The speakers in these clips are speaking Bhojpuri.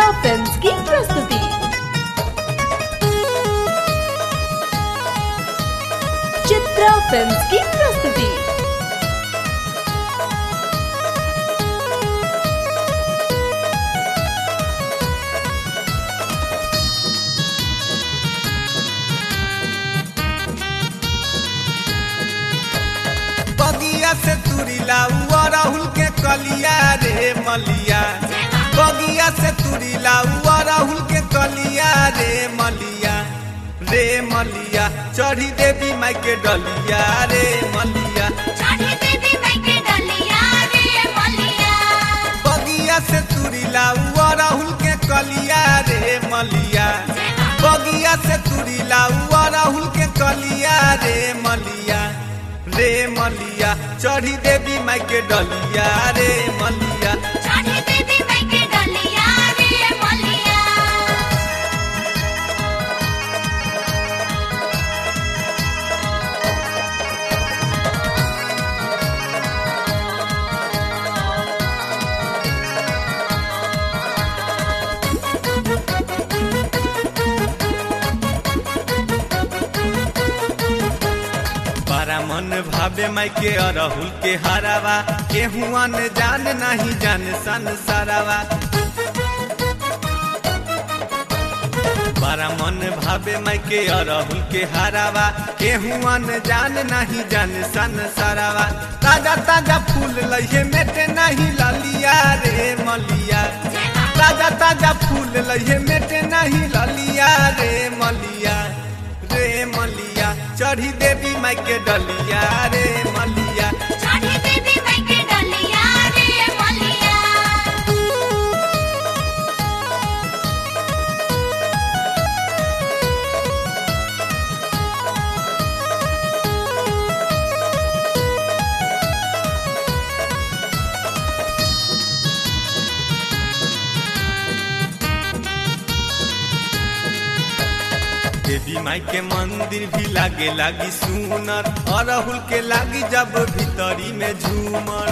फिल्म्स की प्रस्तुति चित्रा फिल्म्स की प्रस्तुति बगिया से तुरीला उआ राहुल के कलिया रे मलिया बगिया से तुरीला उआ राहुल के कलिया रे मलिया रे मलिया चढ़ी देवी माई के डलिया रे मलिया चढ़ी देवी माई के डलिया रे मलिया बगिया से तुरीला उआ राहुल के कलिया रे मलिया बगिया से तुरीला उआ राहुल के कलिया रे मलिया रे मलिया चढ़ी देवी माई के डलिया रे मलिया चढ़ी देवी माई के डलिया रे मलिया बड़ा मन भावे माई के अरहुल के हरावा केहुआ ने जान नहीं जान सन सरावा बड़ा मन भावे माई के अरहुल के हरावा केहुआ ने जान नहीं जान सन सरावा ताजा ताजा फूल लइहे मेटे नहीं ललिया रे मलिया ताजा ताजा फूल लइहे मेटे नहीं ललिया रे मलिया रे मलिया चढ़ी देवी माई के डलिया रे मलिया चढ़ी देवी माई के डलिया रे मलिया देवी माई के मंदिर भी लागे लागी सुनर अरहुल के लागी जब भीतरी में झूमर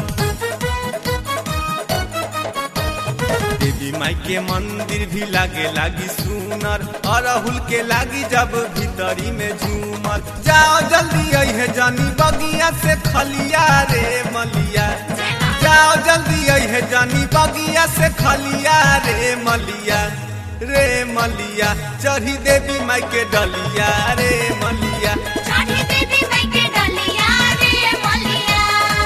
देवी माई के मंदिर भी लागे लागी सुनर अरहुल के लागी जब भीतरी में झूमर जाओ जल्दी अहे जानी बगिया से खलिया रे मलिया जाओ जल्दी अहे जानी बगिया से खलिया रे मलिया रे मलिया चढ़ी देवी माई के डलिया रे मलिया चढ़ी देवी माई के डलिया रे मलिया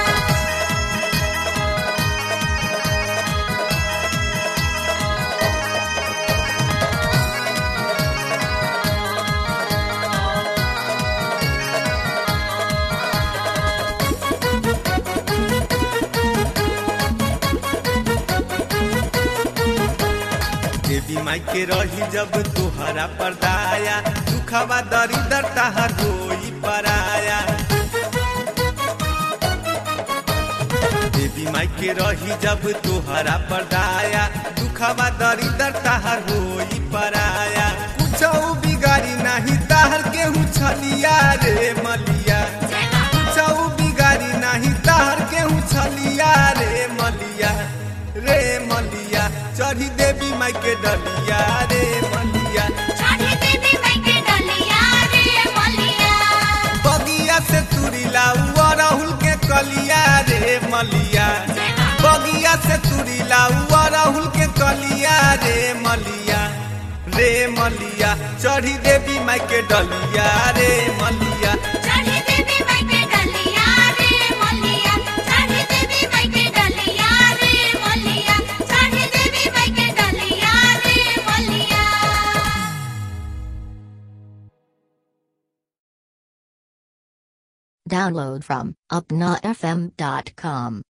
देवी माई के रही जब तुहरा परदाया दुखवा दरिदर तहर होई पराया देवी माई के रही जब तुहरा परदाया दुखवा दरिदर तहर होई पराया कुछ बिगाड़ी नहीं तहर केहू छलिया रे मलिया कुछ बिगाड़ी नहीं तहर केहू छलिया रे मलिया रे मलिया चढ़ी देवी माई के डलिया रे मलिया चढ़ी देवी माई के डलिया रे मलिया बगिया से तुरीला उआ राहुल के कलिया रे मलिया बगिया से तुरीला उआ राहुल के कलिया रे मलिया रे मलिया चढ़ी देवी माई के डलिया रे मलिया चढ़ी देवी माई के डलिया रे मलिया चढ़ी देवी माई के डलिया रे मलिया चढ़ी देवी माई के डलिया रे मलिया Download from upnafm.com.